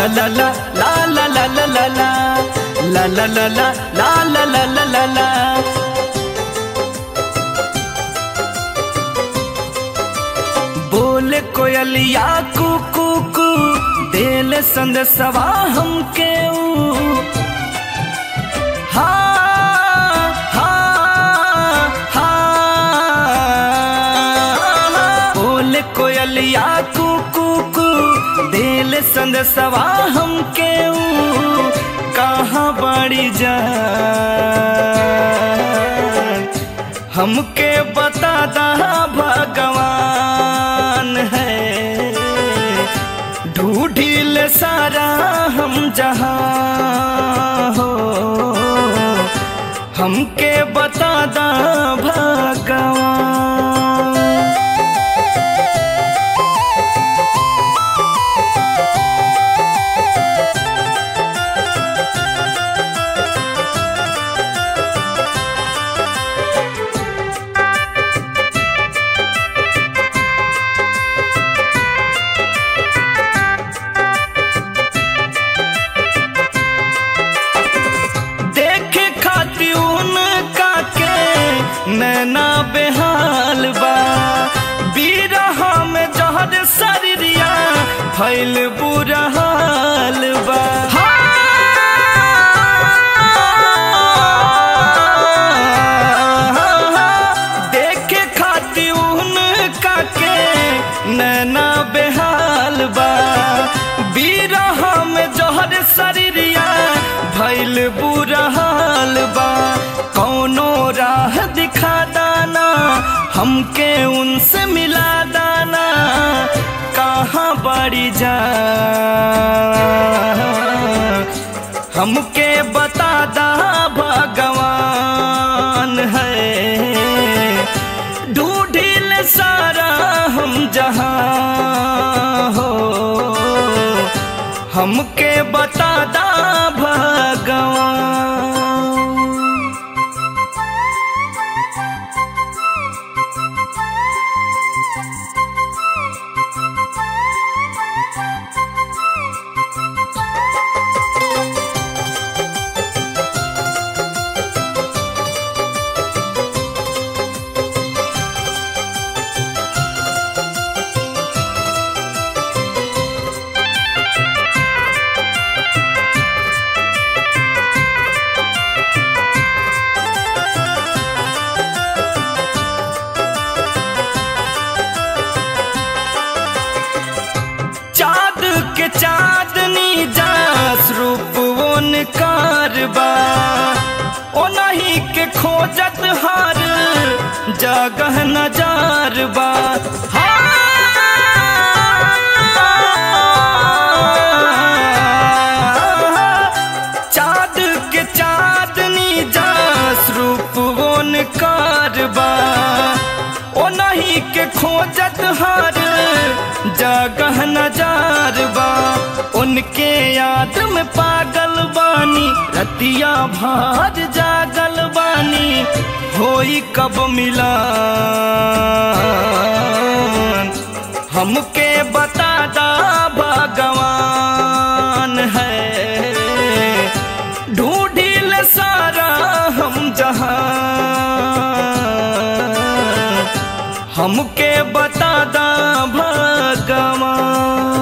la la la la la la la la la la la la la la la la la la la बोले कोयलिया कू कू कू देल संदेशवा हमके ऊ हा हा हा बोले कोयलिया कू कू कू देल संदेशवा हमके ऊ कहाँ बड़ी जा हमके बता दा भगवान है ढूढ़िल सारा हम जहाँ हो हमके बता दा भगवान देखे खाती उनका के नैना बेहाल बा बीरहा में जहर शरीरिया फैल बुरा हाल बा देखे खाती उनका के नैना बेहाल बा बीरहा में जहर शरीरिया भैल बुरा हाल बा कौनो राह दिखा दाना हमके उनसे मिला दाना कहाँ बड़ी जा हमके बता दा भगवान है ढूढ़िल सारा हम जहाँ हो हमके बता दा भगवान चाँद के चाँदनी जास रूप उन कारबा ओ नहीं के खोजत हार जगह नजार बा चाँद के चाँदनी जास रूप उन कारबा ओ नहीं के खोजत हार जगह नजार बा उनके याद में पागल बानी रतिया भार जागल बानी होई कब मिला हमके बता दा भगवान है ढूढ़िल सारा हम जहाँ हमके बता दा भगवान